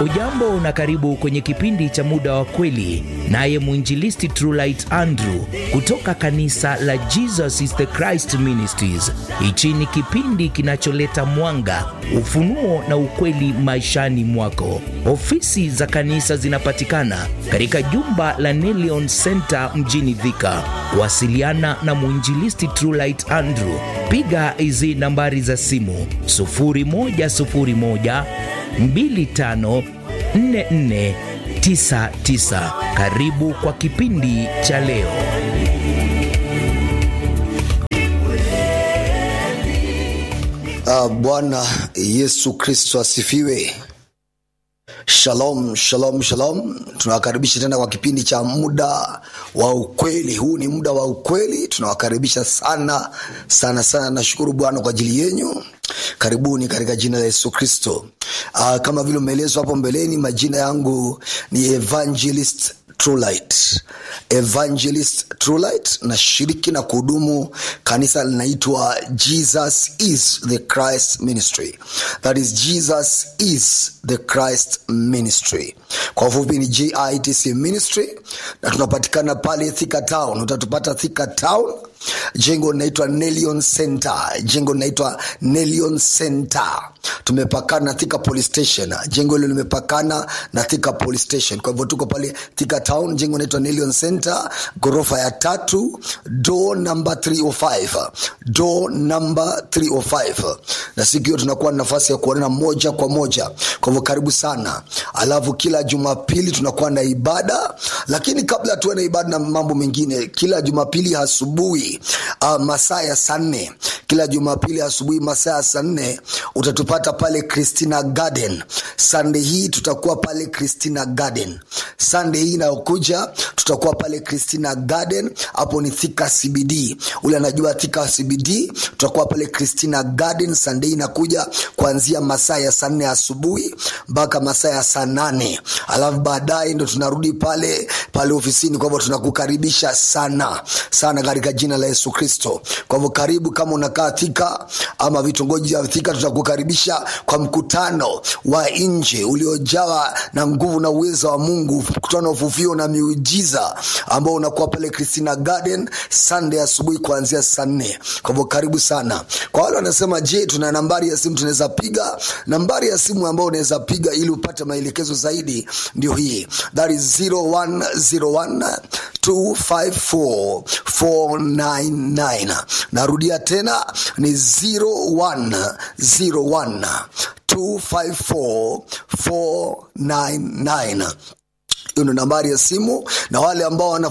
Ujambo na karibu kwenye kipindi cha muda wa kweli, naye mwinjilisti Trulight Andrew kutoka kanisa la Jesus is the Christ Ministries. Hichi ni kipindi kinacholeta mwanga, ufunuo na ukweli maishani mwako. Ofisi za kanisa zinapatikana katika jumba la Nelion Center mjini Thika. Wasiliana na mwinjilisti Trulight Andrew, piga hizi nambari za simu 0101 254499. Karibu kwa kipindi cha leo. Uh, Bwana Yesu Kristo asifiwe. Shalom, shalom, shalom. Tunawakaribisha tena kwa kipindi cha muda wa ukweli. Huu ni muda wa ukweli, tunawakaribisha sana sana sana. Nashukuru Bwana kwa ajili yenyu. Karibuni katika jina la Yesu Kristo. Uh, kama vile umeelezwa hapo mbeleni, majina yangu ni Evangelist Trulight. Evangelist Trulight, nashiriki na kuhudumu kanisa linaitwa Jesus is the Christ Ministry. That is Jesus is the Christ Ministry. Kwa ufupi ni JITC Ministry, na tunapatikana pale Thika Town. Utatupata Thika Town, jengo linaitwa Nelion Center. Jengo linaitwa Nelion Center. Tumepakana na Thika Police Station. Jengo hilo limepakana na Thika Police Station. Kwa hivyo tuko pale Thika Town, jengo linaitwa Nelion Center, ghorofa ya tatu, door number 305. Door number 305. Na siku hiyo tunakuwa na nafasi ya kuonana moja kwa moja. Kwa hivyo karibu sana. Alafu kila Jumapili tunakuwa na ibada, lakini kabla tuwe na ibada na mambo mengine, kila Jumapili asubuhi uh, masaa ya saa nne kila Jumapili asubuhi masaa ya saa nne utatupata pale Christina Garden. Sunday hii tutakuwa pale Christina Garden. Sunday hii inayokuja tutakuwa pale Christina Garden, hapo ni Thika CBD. Ule anajua Thika CBD, tutakuwa pale Christina Garden. Sunday hii inakuja kuanzia masaa ya saa nne asubuhi mpaka masaa ya saa nane alafu baadaye ndo tunarudi pale pale ofisini. Kwa hivyo tunakukaribisha sana sana katika jina la Yesu Kristo. Kwa hivyo karibu, kama unakaa Thika ama vitongoji vya Thika, tutakukaribisha kwa mkutano wa nje uliojawa na nguvu na uwezo wa Mungu, mkutano wa ufufio na miujiza ambao unakuwa pale Christina Garden Sunday asubuhi kuanzia saa nne. Kwa hivyo karibu sana. Kwa wale wanasema, je, tuna nambari ya simu tunaweza piga? Nambari ya simu ambayo unaweza piga ili upate maelekezo zaidi ndio hii, that is 0101 254 499. Narudia tena ni 0101 254 499 hiyo ndo nambari ya simu na wale ambao wana